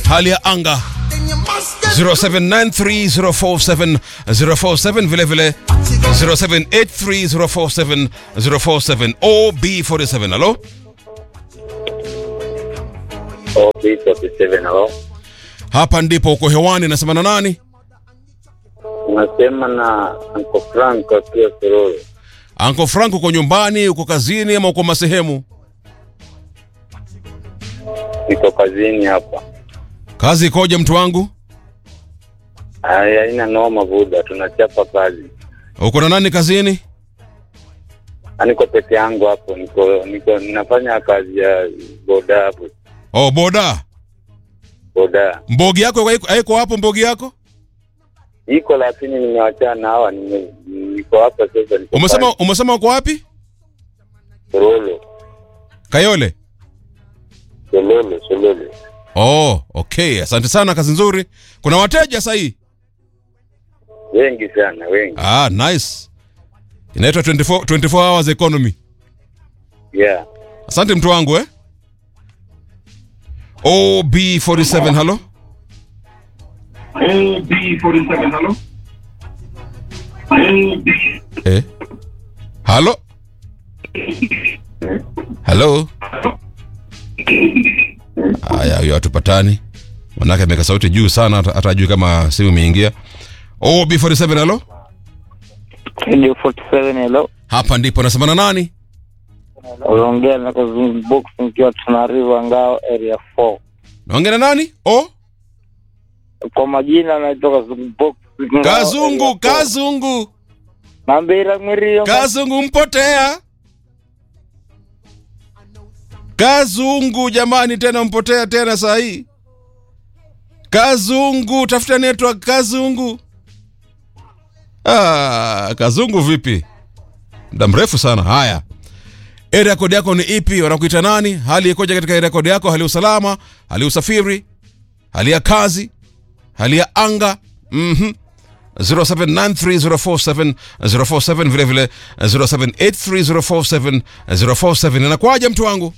hali ya anga 0793047047 vile vile 0783047047 OB47 halo OB47 halo, hapa ndipo uko hewani nasema na nani unasema na Uncle Frank akiwa Sororo. Anko Frank uko nyumbani uko kazini ama uko masehemu Niko kazini hapa. kazi ikoje mtu wangu Haya, haina noma buda, tunachapa kazi. uko na nani kazini Ah, Niko peke yangu hapo, niko niko ninafanya kazi ya boda hapo, oh boda boda mbogi yako haiko- haiko hapo mbogi yako iko, lakini nimewachana hawa, nime- niko hapa sasa. Niko umesema pale, umesema uko wapi Sororo, kayole Sololo, Sololo. oh okay asante sana kazi nzuri kuna wateja sahii Wengi sana, wengi ah nice inaitwa 24, 24 hours economy yeah. asante mtu wangu eh ob47 halo eh halo halo haya huyo hatupatani manake ameweka sauti juu sana hata hata ajui kama simu imeingia ob47 halo Radio 47 hello. hapa ndipo nasemana nani Unaongea na Kazungu Box nikiwa Tanariva Ngao area 4. naongea na nani oh Kwa majina naitwa Kazungu Box. Ngao kazungu area 4. kazungu Nambira mwirio. kazungu mpotea kazungu jamani tena mpotea tena saa hii kazungu tafuta network kazungu ah, kazungu vipi muda mrefu sana haya area kodi yako ni ipi wanakuita nani hali ikoje katika area kodi yako hali ya usalama hali ya usafiri hali ya kazi hali ya anga mhm 0793047047 vile vile 0783047047 inakwaje mtu wangu